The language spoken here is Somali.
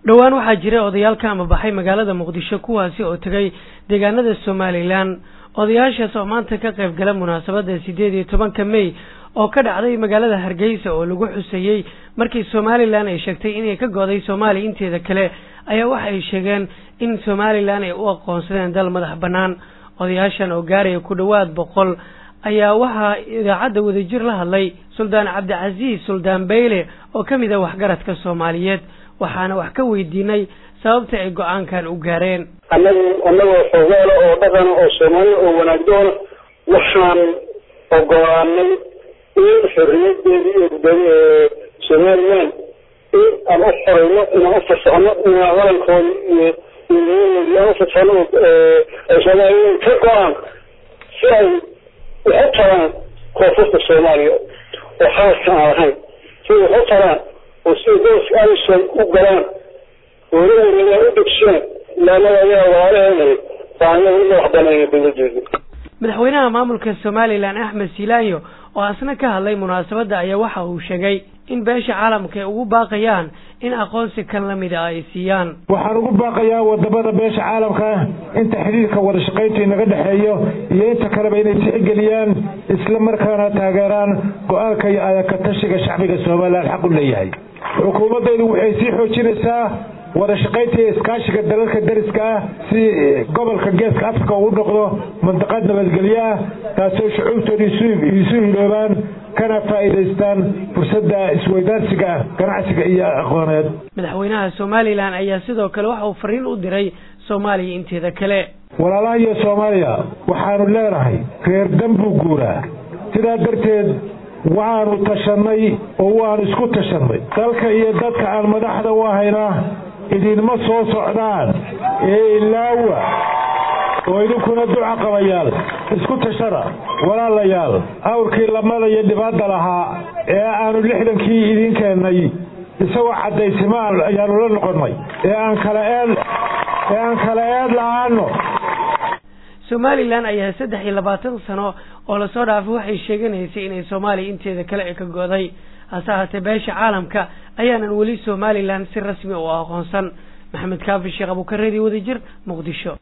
dhowaan waxaa jiray odayaal ka amabaxay magaalada muqdisho kuwaasi oo tegay deegaanada somalilan odayaashaas oo maanta ka qayb gala munaasabadda sideed iyo tobanka may oo ka dhacday magaalada hargeysa oo lagu xuseeyey markii somalilan ay sheegtay inay ka go'day soomaaliya inteeda kale ayaa waxa ay sheegeen in somalilan ay u aqoonsadeen dal madax bannaan odayaashan oo gaaraya ku dhowaad boqol ayaa waxaa idaacadda wadajir la hadlay suldaan cabdicasiis suldaan beyle oo ka mid ah waxgaradka soomaaliyeed waxaana wax ka weydiinay sababta ay go-aankan u gaareen annagu annagoo xoogaala oo dhaqana oo soomaaliya oo wanaagdoona waxaan ogolaanay in xorriyadeedii iyo gudoomi somalilan in aan u xoreyno inaan u fasaxno inaan wadankoodi iyo iyoyadoodii aan u fasaxno ay soomaaliya ka go-aan si ay waxu taraan koonfurta soomaaliya oo xaaska aan lahayn si waxu taraan oo sida gobolka alison u galaan oola wareegaan u degshaan ilaanada ayaa waalaheenay baanaga u madax banayna dawladeedu madaxweynaha maamulka somalilan axmed silaanyo oo asna ka hadlay munaasabadda ayaa waxa uu sheegay in beesha caalamka ay ugu baaqayaan in aqoonsi kan la mida ay siiyaan waxaan ugu baaqayaa wadamada beesha caalamka inta xidhiirka wada shaqaynta inaga dhexeeyo iyo inta kaleba inay tixgeliyaan isla markaana taageeraan go-aanka iyo ayaka tashiga shacbiga somalilan xaq u leeyahay xukuumaddaydu waxay sii xoojinaysaa wada shaqaynta iyo iskaashiga dalalka dariska ah si gobolka geeska africa uu noqdo mandaqad nabadgelyo ah taasoo shucuubtooda isu hiloobaan kana faa'iidaystaan fursadda isweydaarsiga ganacsiga iyo aqooneed madaxweynaha somalilan ayaa sidoo kale waxa uu fariin u diray soomaaliya inteeda kale walaalaha iyo soomaaliya waxaanu leenahay reer danbuu guuraa sidaa darteed waxaanu tashannay oo waanu isku tashannay dalka iyo dadka aan madaxda u ahayna idinma soo socdaan ee ilaawa oo idinkuna duca qabayaal isku tashada walaalayaal awrkii lamada iyo dhibaadda lahaa ee aanu lixdankii idiin keennay isagoo caddaysima ayaanu la noqonnay ee aan kala eed ee aan kala eed la-aano somalilan ayaa saddex iyo labaatan sano oo lasoo dhaafay waxay sheeganaysay inay soomaaliya inteeda kale ay ka go'day hase ahaatee beesha caalamka ayaanan weli somalilan si rasmi u aqoonsan maxamed kaafi sheekh abuukareedi wadajir muqdisho